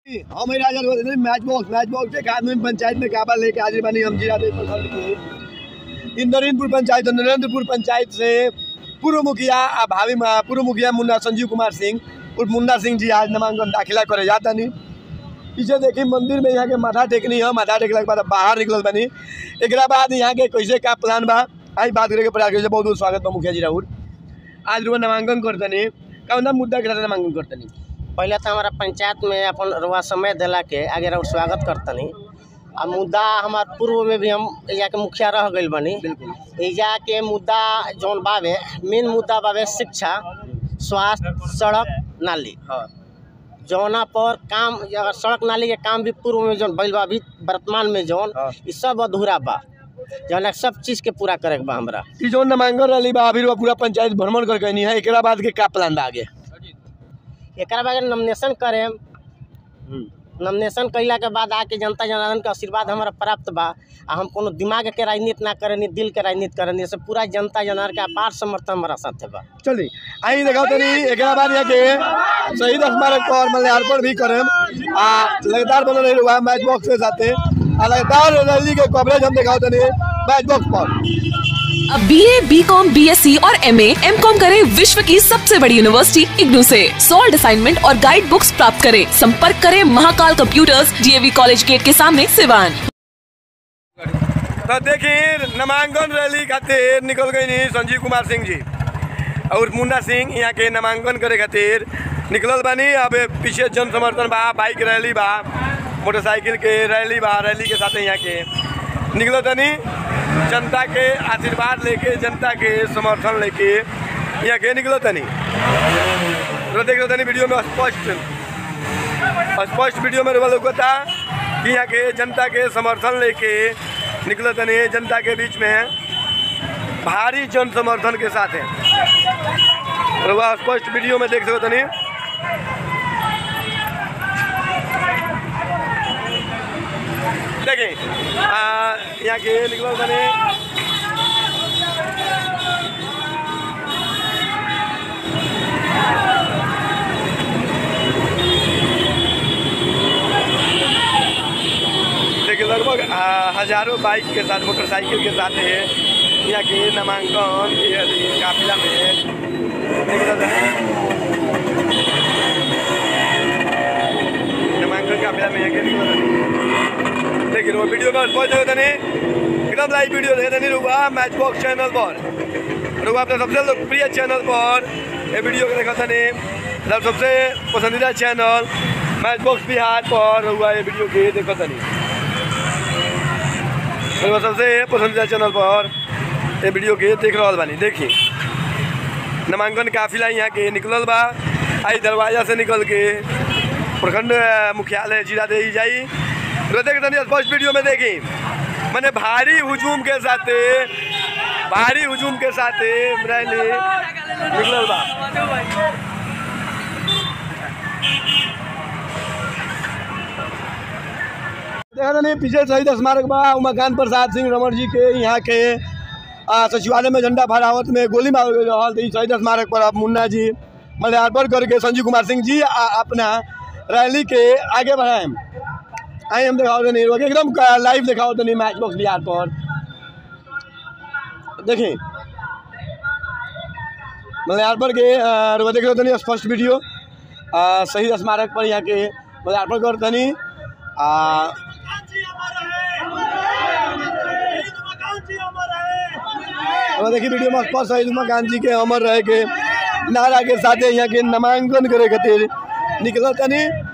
हम राजा बोलते match box match box के आदमी पंचायत में काबा लेके हाजिर बनी हम जिला देव प्रखंड के इंद्रनपुर पंचायत और नरेंद्रपुर पंचायत से पूर्व मुखिया आ भावी मा- पूर्व मुखिया मुन्ना संजीव कुमार सिंह उर्फ मुन्ना सिंह जी आज नामांकन दाखिला करे जाता नहीं पीछे देखी मंदिर में यहाँ के माथा टेकनी है माथा टेकला के बाद बाहर निकल बनी एक बाद यहाँ के कैसे का प्लान बा आई बात करे के प्रयास करे बहुत बहुत स्वागत बा मुखिया जी राहुल आज रुआ नामांकन करतनी कौन मुद्दा के साथ नामांकन करतनी पहले तो हमारा पंचायत में अपन रुआ समय दिला के आगे रउर स्वागत करतनी आ मुद्दा हमार पूर्व में भी हम एजा के मुखिया रह गइल बनी बिल्कुल एजा के मुद्दा जौन बावे मेन मुद्दा बावे शिक्षा स्वास्थ्य सड़क नाली हाँ जौना पर काम अगर सड़क नाली के काम भी पूर्व में जौन भइल बा अभी वर्तमान में जौन हाँ। ई सब अधूरा बा जौन सब चीज़ के पूरा करे के बा हमरा ई जो नामांकन रही बा अभी रुआ पूरा पंचायत भ्रमण करके नहीं है एकरा बाद के का प्लान बा आगे एकरा बाद नॉमिनेशन करेम नॉमिनेशन कैला के बाद आके जनता जनार्दन के आशीर्वाद हमारा प्राप्त बा आ हम कोनो दिमाग के राजनीति ना करनी दिल के राजनीति करनी से पूरा जनता जनार्दन के अपार समर्थन हमारा साथे बा चली आई देखाओ तनी एकरा बाद यहाँ के शहीद स्मारक पर मल्यार्पण भी करम आ लगातार बनल रही हुआ मैच बॉक्स के साथे आ लगातार रैली के कवरेज हम दिखाओ तनी मैच बॉक्स पर अब B A B com B S C और एम एम कॉम करे विश्व की सबसे बड़ी यूनिवर्सिटी इग्नू से सॉल्ड असाइनमेंट और गाइड बुक्स प्राप्त करें संपर्क करें Mahakal computers DAV college gate के सामने सिवान तो देखिए नामांकन रैली खातिर निकल गई नहीं संजीव कुमार सिंह जी और मुन्ना सिंह यहाँ के नामांकन करे खातिर निकलल बानी अब पीछे जन समर्थन बा बाइक रैली बा मोटरसाइकिल के रैली बा रैली के साथ यहाँ के निकल तनी जनता के आशीर्वाद लेके जनता के समर्थन लेके यहाँ के निकल तनी तो देख लो तनी वीडियो में स्पष्ट स्पष्ट वीडियो में लोग था कि यहाँ के जनता के समर्थन लेके निकले तनी जनता के बीच में भारी जन समर्थन के साथ है और वह स्पष्ट वीडियो में देख सको तनी देखें आ, यहाँ के निकलो तनी देखिए लगभग आ, हजारों बाइक के साथ मोटरसाइकिल के साथ है यहाँ के नामांकन के अथी काफिला में निकलल है। नामांकन काफिला में यहाँ के निकलल है। देखिए वो वीडियो में पहुँच जाओ तनी एकदम लाइव वीडियो देखे तनी रुका मैच बॉक्स चैनल पर रुका अपने सबसे लोकप्रिय चैनल पर ये वीडियो के देखा तनी मतलब सबसे पसंदीदा चैनल मैच बॉक्स बिहार पर हुआ ये वीडियो के देखो तनी मेरे पास सबसे पसंदीदा चैनल पर ये वीडियो के देख रहा बानी देखी नामांकन काफिला यहाँ के निकलल बा आई दरवाजा से निकल के प्रखंड अ, मुख्यालय जिला दे जाई तो देख तनी स्पष्ट वीडियो में देखी मैंने भारी हुजूम के साथ भारी हुजूम के साथ रैली निकलल बा देखा नहीं पीछे शहीद स्मारक बा उमाकांत प्रसाद सिंह रमन जी के यहाँ के आ, सचिवालय में झंडा फहरावत में गोली मारल गई रहल तो ई शहीद स्मारक पर अब मुन्ना जी मल्यार्पण करके संजीव कुमार सिंह जी आ, अपना रैली के आगे बढ़ाए आई हम दिखाओ तो नहीं एकदम लाइव दिखाओ तो नहीं मैच बॉक्स बिहार पर देखिए मल्यार्पण के आ, रुआ देख रहे हो तनी स्पष्ट वीडियो आ, शहीद स्मारक पर यहाँ के मल्यार्पण कर तनी आ अब देखिए वीडियो में स्पष्ट शहीद उमाकांत जी के अमर रहे के नारा के साथ यहाँ के नामांकन करे खातिर निकल तनी